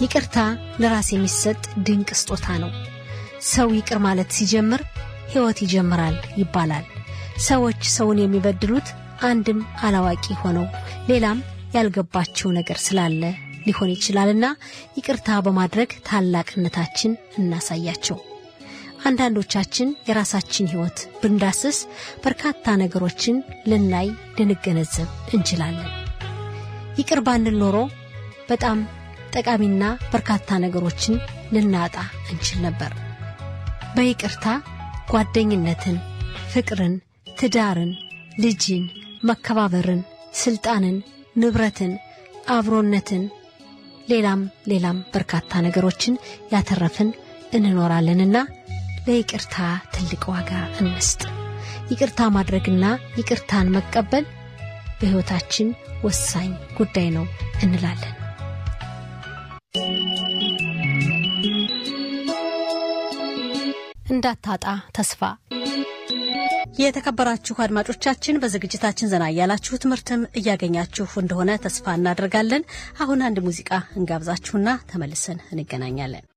ይቅርታ ለራስ የሚሰጥ ድንቅ ስጦታ ነው። ሰው ይቅር ማለት ሲጀምር ሕይወት ይጀምራል ይባላል። ሰዎች ሰውን የሚበድሉት አንድም አላዋቂ ሆነው ሌላም ያልገባቸው ነገር ስላለ ሊሆን ይችላልና ይቅርታ በማድረግ ታላቅነታችን እናሳያቸው። አንዳንዶቻችን የራሳችን ሕይወት ብንዳስስ በርካታ ነገሮችን ልናይ ልንገነዘብ እንችላለን። ይቅር ባንል ኖሮ በጣም ጠቃሚና በርካታ ነገሮችን ልናጣ እንችል ነበር። በይቅርታ ጓደኝነትን፣ ፍቅርን፣ ትዳርን፣ ልጅን፣ መከባበርን፣ ስልጣንን፣ ንብረትን፣ አብሮነትን፣ ሌላም ሌላም በርካታ ነገሮችን ያተረፍን እንኖራለንና ለይቅርታ ትልቅ ዋጋ እንስጥ። ይቅርታ ማድረግና ይቅርታን መቀበል በሕይወታችን ወሳኝ ጉዳይ ነው እንላለን። እንዳታጣ ተስፋ የተከበራችሁ አድማጮቻችን በዝግጅታችን ዘና እያላችሁ ትምህርትም እያገኛችሁ እንደሆነ ተስፋ እናደርጋለን። አሁን አንድ ሙዚቃ እንጋብዛችሁና ተመልሰን እንገናኛለን።